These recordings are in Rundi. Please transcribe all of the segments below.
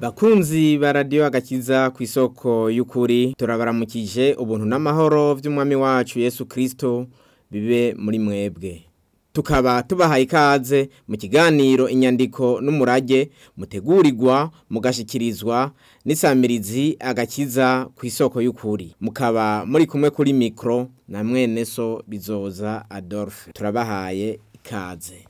bakunzi ba radiyo agakiza ku isoko y'ukuri turabaramukije ubuntu n'amahoro by'umwami wacu yesu kirisito bibe muri mwebwe tukaba tubahaye ikaze mu kiganiro inyandiko n'umurage mutegurirwa mugashyikirizwa n'isamirizi agakiza ku isoko y'ukuri mukaba muri kumwe kuri mikoro na mwene so bizoza adolphe turabahaye ikaze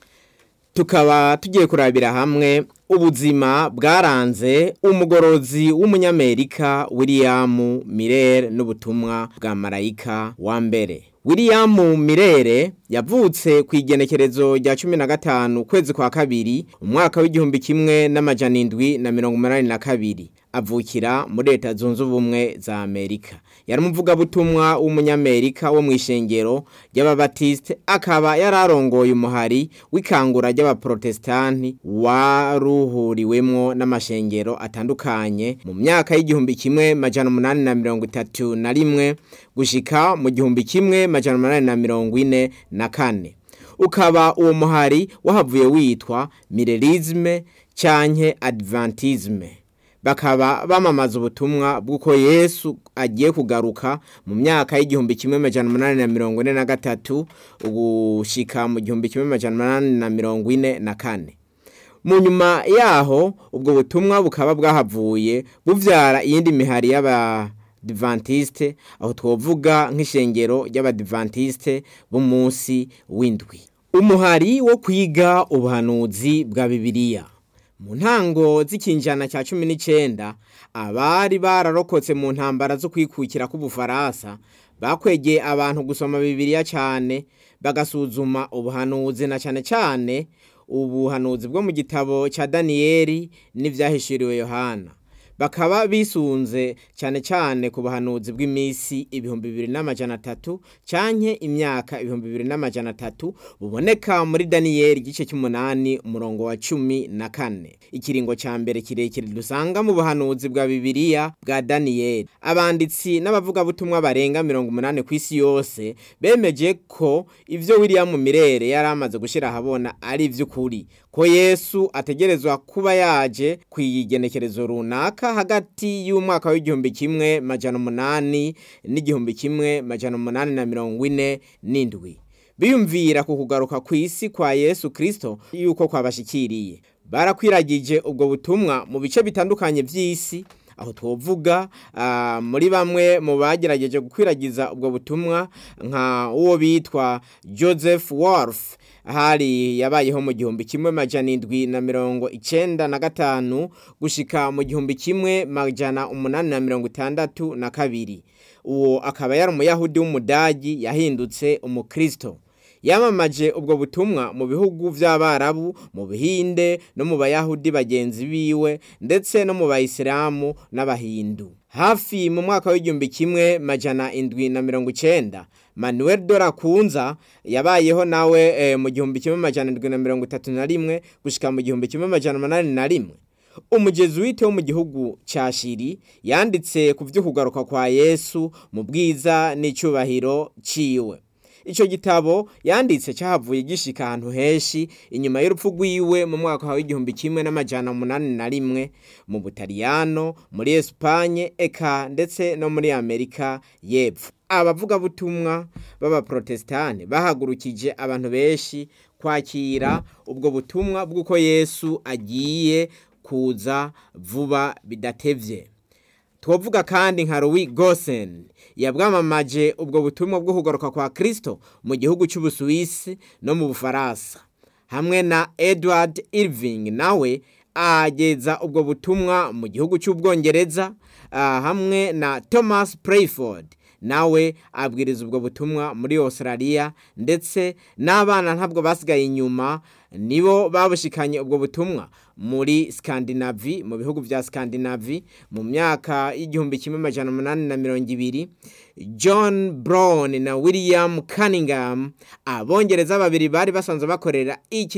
tukaba tugiye kurabira hamwe ubuzima bwaranze umugorozi w'umunyamerika william mirere n'ubutumwa bwa marayika wa mbere william mirere yavutse ku igenekerezo rya cumi na gatanu ukwezi kwa kabiri umwaka w'igihumbi kimwe n'amajana indwi na mirongo umunani na kabiri avukira muri leta zunze ubumwe za amerika yari umuvugabutumwa w'umunyamerika wo mu ishengero ry'ababatisite akaba yari arongoye umuhari w'ikangura ry'abaprotesitanti waruhuriwemwo n'amashengero atandukanye mu myaka y'igihumbi kimwe majana umunani na mirongo itatu na rimwe gushika mu gihumbi kimwe majana umunani na mirongo ine na kane ukaba uwo muhari wahavuye witwa mirerizme canke adventizme bakaba bamamaza ubutumwa bw'uko yesu agiye kugaruka mu myaka y'igihumbi kimwe majana umunani na mirongo ine na gatatu gushika mu gihumbi kimwe majana umunani na mirongo ine na kane mu nyuma yaho ubwo butumwa bukaba bwahavuye buvyara iyindi mihari y'abadivantisite aho twovuga nk'ishengero ry'abadivantisite b'umunsi w'indwi umuhari wo kwiga ubuhanuzi bwa bibiliya mu ntango z'ikinjana cya cumi n'icyenda abari bararokotse mu ntambara zo kwikukira k'ubufaransa bakwegeye abantu gusoma bibiliya cyane bagasuzuma ubuhanuzi na cyane cyane ubuhanuzi bwo mu gitabo cya daniyeli n'ibyahishuriwe yohana bakaba bisunze cyane cyane ku buhanuzi bw'iminsi ibihumbi bibiri n'amajana atatu canke imyaka ibihumbi bibiri n'amajana atatu buboneka muri daniyeli igice cy'umunani umurongo wa cumi na kane ikiringo ca mbere kirekire dusanga mu buhanuzi bwa bibiliya bwa daniyeli abanditsi n'abavugabutumwa barenga mirongo umunani ku isi yose bemeje ko ivyo william mirere yari amaze gushira ahabona ari ivy'ukuri ko yesu ategerezwa kuba yaje kw'igenekerezo runaka hagati y'umwaka w'igihumbi kimwe majana umunani n'igihumbi kimwe majana umunani na mirongo ine n'indwi biyumvira ku kugaruka ku isi kwa yesu kirisito yuko kwabashikiriye barakwiragije ubwo butumwa mu bice bitandukanye by'isi aho twovuga muri bamwe mu bagerageje gukwiragiza ubwo butumwa nka uwo bitwa joseph wolf hari yabayeho mu gihumbi kimwe majana indwi na mirongo icenda na gatanu gushika mu gihumbi kimwe majana umunani na mirongo itandatu na kabiri uwo akaba yari umuyahudi w'umudagi yahindutse umukristo yamamaje ubwo butumwa mu bihugu by'abarabu mu bihinde no mu bayahudi bagenzi biwe ndetse no mu bayisilamu n'abahindu hafi mu mwaka w'igihumbi kimwe majana indwi na mirongo icenda manuel dorakunza yabayeho nawe e, mu gihumbi kimwe majana indwi na mirongo itatu na rimwe gushika mu gihumbi kimwe majana umunani na rimwe umujezuwite wo mu gihugu cya shiri yanditse ku byo kugaruka kwa yesu mu bwiza n'icyubahiro ciwe icyo gitabo yanditse cyahavuye gishika ahantu henshi inyuma y'urupfu rwiwe mu mwaka w'igihumbi kimwe n'amajana umunani na rimwe mu butaliyano muri esipanye eka ndetse no muri amerika y'epfo abavugabutumwa b'abaprotestani bahagurukije abantu benshi kwakira ubwo butumwa bw'uko yesu agiye kuza vuba bidatevye twovuga kandi nka Louis Gosen yabwamamaje ubwo butumwa bwo kugaruka kwa Kristo mu gihugu cy'Ubusuwisi no mu Bufaransa hamwe na Edward Irving nawe ageza ubwo butumwa mu gihugu cy'Ubwongereza uh, hamwe na Thomas Prayford nawe abwiriza ubwo butumwa muri Australia ndetse n'abana ntabwo basigaye inyuma nibo babushikanye ubwo butumwa muri Scandinavie mu bihugu vya Scandinavie mu myaka y'igihumbi kimwe majana umunani na mirongo ibiri John Brown na William Cunningham abongereza babiri bari basanzwe bakorera iki